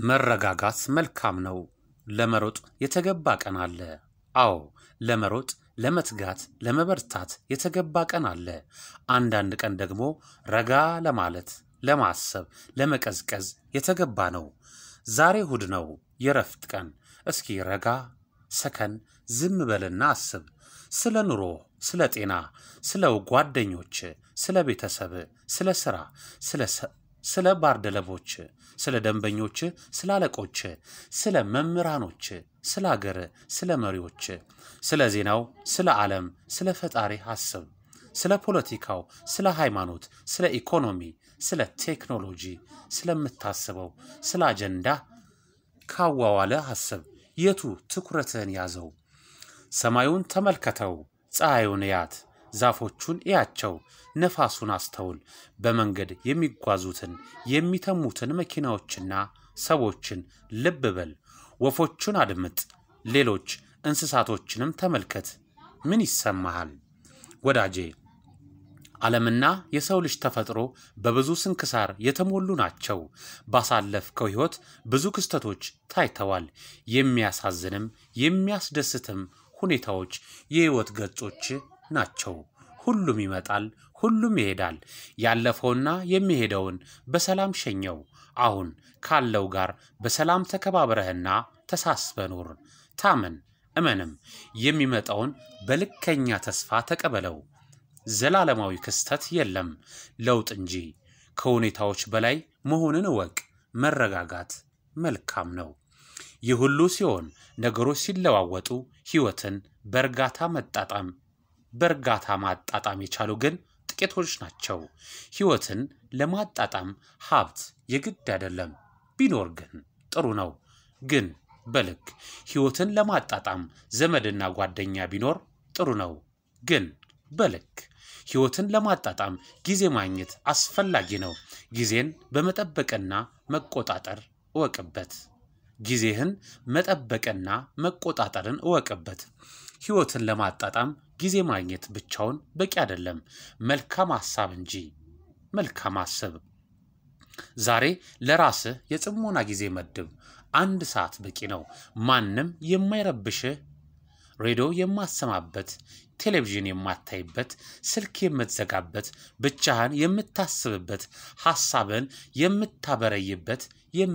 መረጋጋት መልካም ነው። ለመሮጥ የተገባ ቀን አለ። አዎ ለመሮጥ፣ ለመትጋት፣ ለመበርታት የተገባ ቀን አለ። አንዳንድ ቀን ደግሞ ረጋ ለማለት፣ ለማሰብ፣ ለመቀዝቀዝ የተገባ ነው። ዛሬ እሁድ ነው፣ የረፍት ቀን። እስኪ ረጋ ሰከን ዝም በልና አስብ። ስለ ኑሮ፣ ስለ ጤና፣ ስለ ጓደኞች፣ ስለ ቤተሰብ፣ ስለ ስራ፣ ስለ ባልደረቦች፣ ስለ ደንበኞች፣ ስለ አለቆች፣ ስለ መምህራኖች፣ ስለ አገር፣ ስለ መሪዎች፣ ስለ ዜናው፣ ስለ ዓለም፣ ስለ ፈጣሪ አስብ። ስለ ፖለቲካው፣ ስለ ሃይማኖት፣ ስለ ኢኮኖሚ፣ ስለ ቴክኖሎጂ፣ ስለምታስበው፣ ስለ አጀንዳ ካዋዋለ አስብ። የቱ ትኩረትህን ያዘው? ሰማዩን ተመልከተው፣ ፀሐዩን እያት፣ ዛፎቹን እያቸው፣ ነፋሱን አስተውል። በመንገድ የሚጓዙትን የሚተሙትን መኪናዎችና ሰዎችን ልብ በል። ወፎቹን አድምጥ፣ ሌሎች እንስሳቶችንም ተመልከት። ምን ይሰማሃል ወዳጄ? ዓለምና የሰው ልጅ ተፈጥሮ በብዙ ስንክሳር የተሞሉ ናቸው። ባሳለፍከው ሕይወት ብዙ ክስተቶች ታይተዋል። የሚያሳዝንም የሚያስደስትም ሁኔታዎች የሕይወት ገጾች ናቸው። ሁሉም ይመጣል፣ ሁሉም ይሄዳል። ያለፈውና የሚሄደውን በሰላም ሸኘው። አሁን ካለው ጋር በሰላም ተከባብረህና ተሳስበ ኑር። ታመን፣ እመንም። የሚመጣውን በልከኛ ተስፋ ተቀበለው። ዘላለማዊ ክስተት የለም፣ ለውጥ እንጂ። ከሁኔታዎች በላይ መሆንን እወቅ። መረጋጋት መልካም ነው። ይህ ሁሉ ሲሆን ነገሮች ሲለዋወጡ ሕይወትን በእርጋታ መጣጣም በእርጋታ ማጣጣም የቻሉ ግን ጥቂቶች ናቸው። ሕይወትን ለማጣጣም ሀብት የግድ አይደለም፣ ቢኖር ግን ጥሩ ነው። ግን በልክ ሕይወትን ለማጣጣም ዘመድና ጓደኛ ቢኖር ጥሩ ነው። ግን በልክ ሕይወትን ለማጣጣም ጊዜ ማግኘት አስፈላጊ ነው። ጊዜን በመጠበቅና መቆጣጠር እወቅበት። ጊዜህን መጠበቅና መቆጣጠርን እወቅበት። ሕይወትን ለማጣጣም ጊዜ ማግኘት ብቻውን በቂ አይደለም፣ መልካም ሐሳብ እንጂ። መልካም አስብ። ዛሬ ለራስህ የጽሞና ጊዜ መድብ። አንድ ሰዓት በቂ ነው። ማንም የማይረብሽህ ሬዲዮ የማሰማበት፣ ቴሌቪዥን የማታይበት፣ ስልክ የምትዘጋበት፣ ብቻህን የምታስብበት፣ ሐሳብን የምታበረይበት፣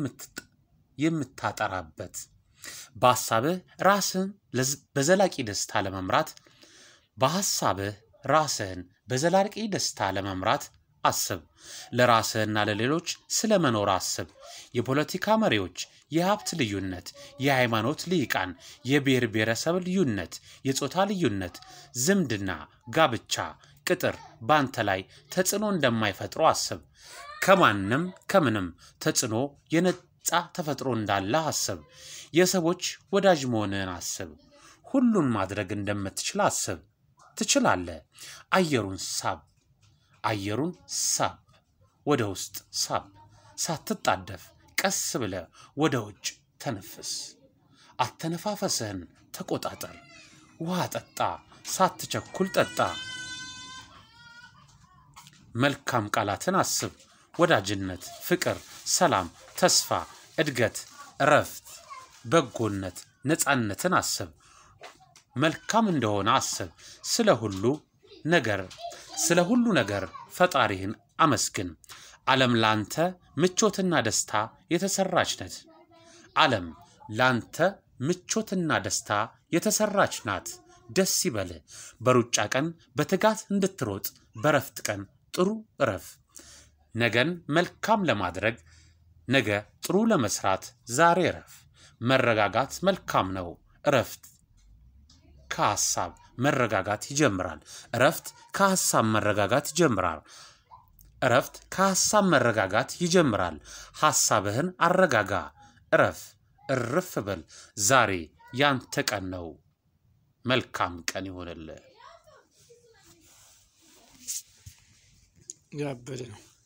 የምታጠራበት በሐሳብህ ራስህን በዘላቂ ደስታ ለመምራት በሐሳብህ ራስህን በዘላቂ ደስታ ለመምራት አስብ። ለራስህና ለሌሎች ስለ መኖር አስብ። የፖለቲካ መሪዎች፣ የሀብት ልዩነት፣ የሃይማኖት ልሂቃን፣ የብሔር ብሔረሰብ ልዩነት፣ የጾታ ልዩነት፣ ዝምድና፣ ጋብቻ፣ ቅጥር በአንተ ላይ ተጽዕኖ እንደማይፈጥሩ አስብ። ከማንም ከምንም ተጽዕኖ የነጻ ተፈጥሮ እንዳለ አስብ። የሰዎች ወዳጅ መሆንህን አስብ። ሁሉን ማድረግ እንደምትችል አስብ። ትችላለህ። አየሩን ሳብ፣ አየሩን ሳብ፣ ወደ ውስጥ ሳብ። ሳትጣደፍ ቀስ ብለህ ወደ ውጭ ተነፍስ። አተነፋፈስህን ተቆጣጠር። ውሃ ጠጣ፣ ሳትቸኩል ጠጣ። መልካም ቃላትን አስብ። ወዳጅነት፣ ፍቅር፣ ሰላም፣ ተስፋ፣ እድገት፣ እረፍት፣ በጎነት፣ ነፃነትን አስብ። መልካም እንደሆነ አስብ። ስለ ሁሉ ነገር ስለ ሁሉ ነገር ፈጣሪህን አመስግን። ዓለም ላንተ ምቾትና ደስታ የተሰራች ነት። ዓለም ላንተ ምቾትና ደስታ የተሰራች ናት። ደስ ይበልህ። በሩጫ ቀን በትጋት እንድትሮጥ፣ በረፍት ቀን ጥሩ እረፍ። ነገን መልካም ለማድረግ ነገ ጥሩ ለመስራት ዛሬ እረፍ። መረጋጋት መልካም ነው። እረፍት ከሐሳብ መረጋጋት ይጀምራል። እረፍት ከሐሳብ መረጋጋት ይጀምራል። እረፍት ከሐሳብ መረጋጋት ይጀምራል። ሐሳብህን አረጋጋ። እረፍ፣ እርፍ በል። ዛሬ ያንተ ቀን ነው። መልካም ቀን ይሆንልህ። ያበደ ነው።